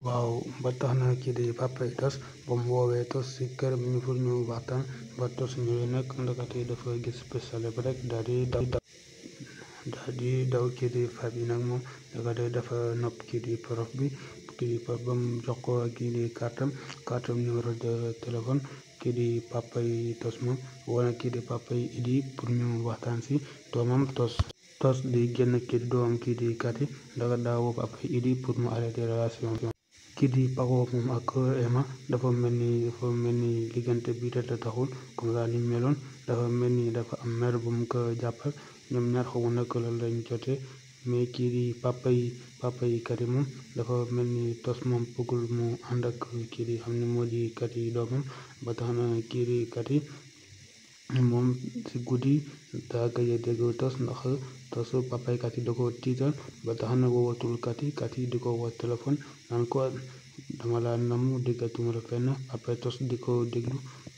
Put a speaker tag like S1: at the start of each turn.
S1: waaw ba tax na kii di Papa Tos ba mu woowee Tos si këram ñu pour ñu waxtaan ba Tos ñëwee nag ndekete dafa gis pistolet bi rek daal di daw daal di daw kii di Faby nag moom ndekete dafa nopp kii di prof bi kii di prof ba mu jox ko kii di kartam kartam numéro de téléphone kii di papa yi Tos moom wala kii di papa yi Idi pour ñu waxtaan si doomam Tos Tos di génn kii di doomam kii di Kati ndaka daa woo papa yi Idi pour mu arrêté relation kii di Paco moom ak Emma dafa mel ni dafa mel ni liggante bi te taxul comme ça ni meloon dafa mel ni dafa am mer bu mu ko jàppal ñoom ñaar xamu nag la lañ jotee mais kii di papa yi papa yi Kati moom dafa mel ni Tos moom bëggul mu ànd ak kii di xam ne moo di Kati doomam ba tax na kii di Kati moom si guddi daa gëj a dégg Tos ndax Tos papa yi Kati da ko tiital ba tax na woowatul Kati Kati di ko woo téléphone naan ko dama laa namm déggatuma la fenn après Tos di ko déglu